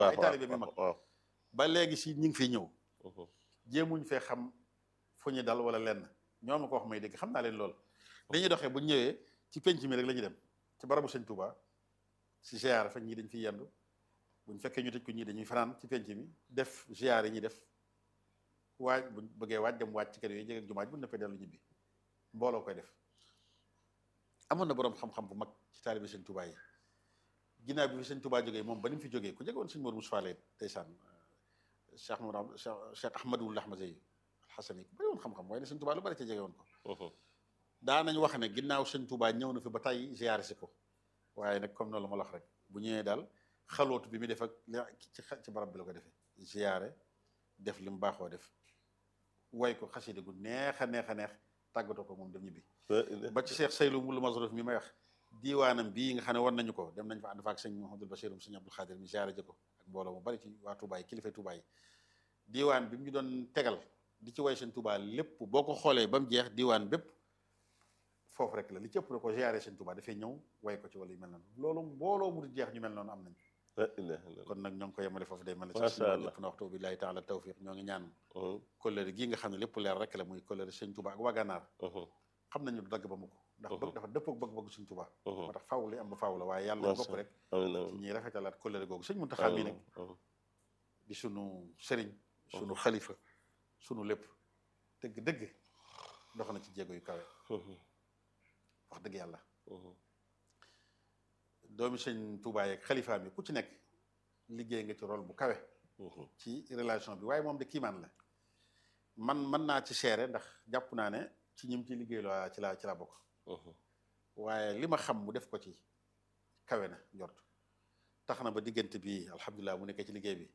ay taalibe bi mag waaw ba léegi si ñi ngi fiy ñëw jéemuñ fee xam fu ñu dal wala lenn ñoom ma ko wax may dégg xam naa leen lool li ñuy doxee bu ñu ñëwee ci penc mi rek la ñuy dem ci barabu sëñ Touba si ziar fa ñii dañ fiy yendu buñ fekkee ñu tëj ko ñii dañuy fanaan ci penc mi def ziar yi ñuy def waaj buñ bëggee waaj dem waaj ci kër yooyu jege ak jumaaj bu neppee dellu ñibbi mbooloo koy def amoon na boroom xam-xam bu mag ci taalibe sëñ Touba yi ginnaaw bi fi sëñ Touba jógee moom ba ni mu fi jógee ku jege woon sëñ Mor Moussa Leen ndeysaan Cheikh Mourad Cheikh Ahmadul Ahmadi Alxasani ku bëri woon xam-xam waaye ne sëñ Touba lu bari ci jege woon ko daa nañ wax ne ginnaaw sëñ Touba ñëw na fi ba tey ziyaare si ko waaye nag comme noonu la ma la wax rek bu ñëwee daal xalootu bi mu def ak ci ci barab bi la ko defee ziyaare def li mu baaxoo def way ko xasida gu neex a neex a neex tàggatoo ko moom dem ñibbi ba ci Cheikh Saylu Mulu Masruf mi may wax diiwaanam bii nga xam ne war nañu ko dem nañ fa ànd fa ak sëñ Mouhamadul Bachir sëñ Abdul Xaadir mi ziyaare ji ko ak mbooloo mu bari ci waa Touba yi kilifa Touba yi diiwaan bi mu ñu doon tegal di ci way sëñ Touba lépp boo ko xoolee ba mu jeex diiwaan bépp foofu rek la li ci ëpp da ko ziyaare sëñ Touba dafay ñëw way ko ci wala yu mel noonu loolu mbooloo mu di jeex ñu mel noonu am nañ kon nag ñoo ngi ko yemale foofu day mel ne Masha Allah lépp na waxtu billahi taala tawfiq ñoo ngi ñaan kóllëre gii nga xam ne lépp leer rek la muy kóllëre sëñ Touba ak waa Gànnaar xam nañu du dagg ba mu ko ndax bëgg dafa dëppoo bëgg-bëgg sëñ Touba moo tax faaw li am ba faaw la waaye yàlla bokk rek ci ñuy rafetalaat kóllëre googu sëñ Muntaxa mi nag di sunu sëriñ sunu xalifa sunu lépp dëgg dëgg dox na ci jéego yu kawe wax dëgg yàlla doomi sëñ Touba yeeg xalifa mi ku ci nekk liggéey nga ci rôle bu kawe ci relation bi waaye moom de kiimaan la man mën naa ci seere ndax jàpp naa ne ci ñim ci liggéey la ci laa ci laa bokk waaye li ma xam mu def ko ci kawe na njort tax na ba diggante bi alhamdulilah mu nekkee ci liggéey bi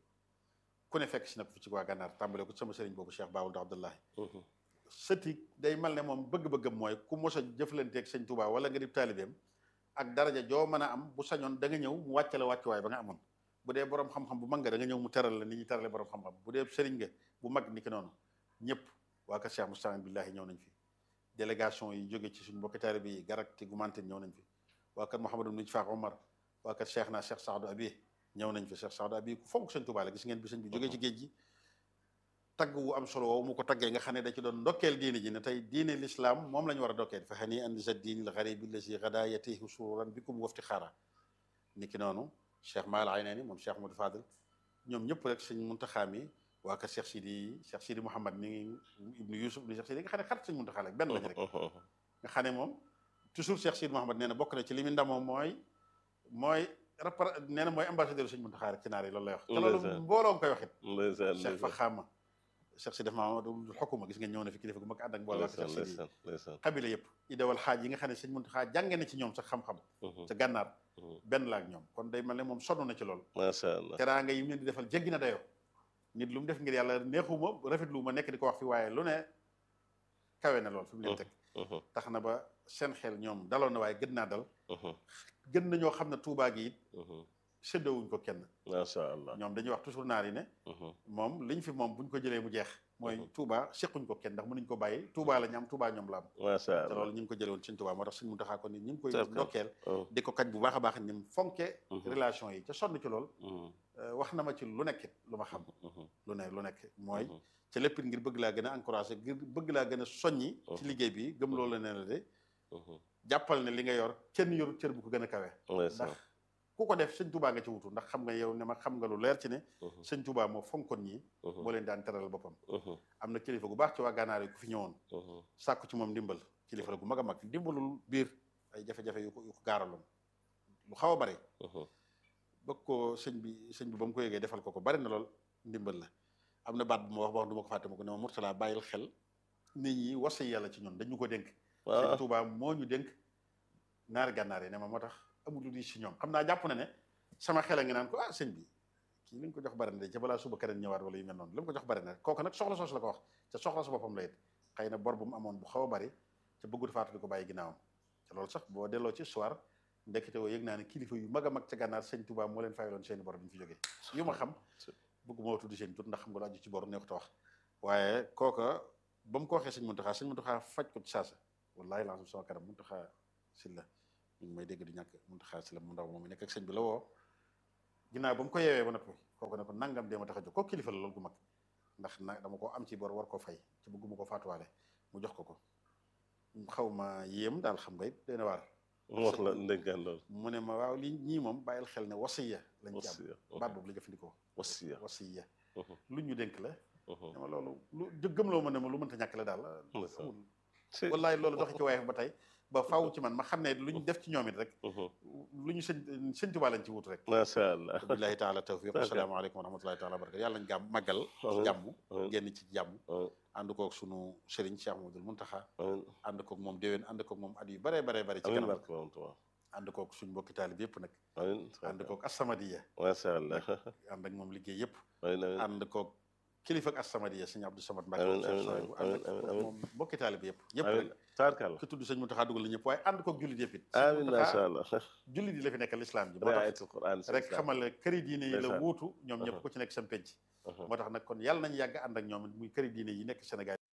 ku ne fekk si nag fi ci waa gànnaar tàmbale ko sama sëriñ boobu Cheikh Baawul Abdullahi sëti day mal ne moom bëgg-bëggam mooy ku mos a jëflanteeg sëñ Touba wala nga di taalibeem ak daraja joo mën a am bu sañoon da nga ñëw mu wàcce la wàccuwaay ba nga amoon bu dee borom xam-xam bu mag nga da nga ñëw mu teral la ni ñuy terale borom xam-xam bu dee sëriñ nga bu mag ni ki noonu ñëpp waa kër Cheikh Moustapha billahi ñëw nañ fi délégation yi jóge ci suñu mbokki taalibe yi garak ti gumante ñëw nañ fi waa kër Mouhamadou Nij Faak Omar waa kër Cheikh naa Cheikh Saadou Abi ñëw nañ fi Cheikh Saadou Abi ku fonk sëñ Touba la gis ngeen bi sëñ bi jógee ci géej gi tagg wu am solo woowu mu ko taggee nga xam ne da ci doon ndokkeel diine ji ne tey diine l'islam moom la ñu war a ndokkeel fa xani an za diini l garibi lazi gada yatihi sururan bikum wafti xaara ni ki noonu Cheikh Maal Aynani moom Cheikh Modou Fadel ñoom ñëpp rek sëñ Muntaxa mi waa kër Cheikh Sidi Cheikh Sidi Mouhamad mi ngi ibnu Yusuf ibnu Cheikh Sidi nga xam ne xarit sëñ Muntaxa la benn lañ rek nga xam ne moom toujours Cheikh Sidi Mouhamad nee na bokk na ci li mu ndamoo mooy mooy rapport nee na mooy ambassadeur sëñ Muntaxa rek ci naar yi loolu lay wax te loolu mbooloo nga koy waxit Cheikh fa xaama Cheikh si def mamadou xokuma gis ngeen ñëw na fi kilifa gu mag ànd ak mbooloo Cheikh Sidi xabila yëpp idawal xaaj yi nga xam ne sëñ Muntaxa jànge na ci ñoom sax xam-xam ca gànnaar benn la ak ñoom kon day mel ne moom sonn na ci loolu macha allah teraanga yi mu leen di defal jéggi na dayoo nit lu mu def ngir yàlla neexuma rafetlu ma nekk di ko wax fi waaye lu ne kawe na lool fi mu leen teg tax na ba seen xel ñoom daloon na waaye gën naa dal gën na ñoo xam ne tuubaa gi it séddowuñ ko kenn macha allah ñoom dañuy wax toujours naar yi ne moom liñ fi moom buñ ko jëlee mu jeex mooy Touba sequñ ko kenn ndax mënuñ ko bàyyi Touba la ñu am Touba ñoom la am macha te allah loolu ñu ngi ko jëlee woon sëñ Touba moo tax sëñ Muntaxa ko ni ñu ngi koy D'accord. ndokkeel di ko kañ bu baax a baax ni mu fonke relation yi ca sonn ci lool wax na ma ci lu nekkit lu ma xam lu ne lu nekk mooy ca lépp ngir bëgg laa gën a encouragé ngir bëgg laa gën a soññi ci liggéey bi gëm loolu la ne la de jàppal ne li nga yor kenn yoru cër bu ko gën a kawe ndax ku ko def sëñ Touba nga ci wutu ndax xam nga yow ne ma xam nga lu leer ci ne sëñ Touba moo fonkoon ñi moo leen daan teral boppam am na kilifa gu baax ci waa gànnaar yi ku fi ñëwoon sàkku ci moom ndimbal kilifa la gu mag a mag ndimbalul biir ay jafe-jafe yu ko yu ko gaaraloon lu xaw a bari bëgg ko sëñ bi sëñ bi ba mu ko yëgee defal ko ko bari na lool ndimbal la am na baat bu ma wax ba wax du ma ko fàtte ma ko ne ma Murtala bàyyil xel nit ñi wasa yàlla ci ñun dañu ko dénk sëñ Touba moo ñu dénk naari gànnaar yi ne ma moo tax amul lu di si ñoom xam naa jàpp na ne sama xel a ngi naan ko ah sëñ bi kii li nga ko jox bari na de ca balaa suba keneen ñëwaat wala yu mel noonu li nga ko jox bari na kooku nag soxla soos la ko wax te soxla su boppam la it xëy na bor bu mu amoon bu xaw a bari te bëggut faatu di ko bàyyi ginnaawam te loolu sax boo delloo ci soir ndekete woo yëg naa ne kilifa yu mag a mag ca gànnaar sëñ Touba moo leen fayaloon seeni bor bi ñu fi jógee yu ma xam bëgguma wax tuddi seen tur ndax xam nga lu aju ci bor neexut a wax waaye kooka ba mu ko waxee sëñ Muntaxa sëñ Muntaxa faj ko ci saasa wallahi lancam sama kanam Muntaxa si la ñu ngi may dégg di ñàkk Muntaxa si la mu ndaw moom mi nekk ak sëñ bi la woo ginnaaw ba mu ko yeewee ba noppi kooku ne ko nangam dee ma tax a jóg kooku kilifa la loolu gu mag ndax na dama ko am ci bor war ko fay ci bëgguma ko faatuwaale mu jox ko ko xaw ma yéem daal xam nga it dana waar mu wax la ndénkaan loolu mu ne ma waaw li ñii moom bàyyil xel ne wasiya lañ ci am wasiya baat boobu la jëfandikoo wasiya wasiya Mhm. lu ñu dénk la Mhm. dama loolu lu jëggam loo ma ne ma lu mënta ñàkk la daal Ndeysaan. amul ci wallaay loolu doxi ci waaye ba tey ba faaw ci man ma xam ne lu ñu def ci ñoom it rek Mhm. lu ñu sëñ sëñ Tuubaa lañ ci wut rek macha allah billahi taala tawfiq D'accord. asalaamaaleykum wa rahmatullahi taala wa barakatu yàlla nañ gàmm màggal ci Amiin. jàmm Amiin. génn ci jàmm Amiin. ànd koog sunu sëriñ Cheikh Mamadou Muntaxa amiin ànd koog moom déwén ànd koog moom at yu bare bare bare ci amiin kanam barke borom Tuubaa ànd koog suñ mbokki taalib yëpp nag amiin ànd koog Assamadiya macha allah ànd ak moom liggéey yëpp amiin amiin ànd koog kilifa ak Assamadiya sëñ Abdou Samad Mbacke Amiin, Cheikh amiin, Souhaïbou amiin, ànd ak amiin, amiin. moom mbokki taalib yëpp yëpp amiin rek taarkalla ki tudd sëñ Muntaxa dugal la ñëpp waaye ànd koog jullit yëpp it sëñ amiin Muntaxa macha allah jullit yi la fi nekkal lislaam ji moo tax riaayatul Qur'aan rek xamal ne këri diine yi la Ndeysaan. wuutu ñoom ñëpp Aha. ku ci nekk seen penc Aha. moo tax nag kon yàlla nañu yàgg ànd ak ñoom it muy këri diine yi nekk Sénégal